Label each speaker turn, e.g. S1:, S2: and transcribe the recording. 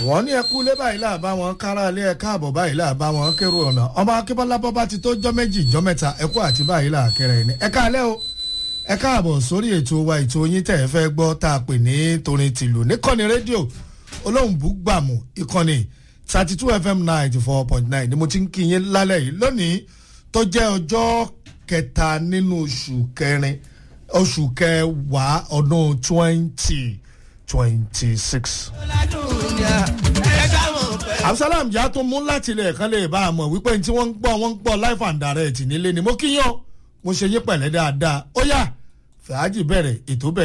S1: wọ́n ní ẹkú lé báyìí là bá wọn kára lé ẹ̀ka àbọ̀ báyìí là bá wọn kérò ọ̀nà ọmọ akébọ́lá bọ́ bá ti tó jọ́ méjì jọ́ mẹ́ta ẹkú àti báyìí là kẹrẹ ní ẹ̀ka alẹ́ o ẹ̀ka àbọ̀ sórí ètò wa ètò yín tẹ̀ ẹ́ fẹ́ gbọ́ tá a pè ní torin tìlù níkànnì rédíò olóhùnbù gbàmù ìkànnì thirty two fm ninety four point nine ni mo ti ń kí yín lálẹ́ yìí lónìí tó jẹ́ ọjọ́ kẹta nínú oṣù kẹrin oṣù kẹwàá ọdún twenty twenty six. absalam jà tó mú láti ilẹ̀ kan lè bá a mọ̀ wípé tí wọ́n ń gbọ́ wọ́n ń gbọ́ life and direct nílé ni mo kí yàn mo ṣe yín pẹ̀lẹ́ dáadáa ó yá fàájì bẹ̀rẹ̀ ètò bẹ̀rẹ̀.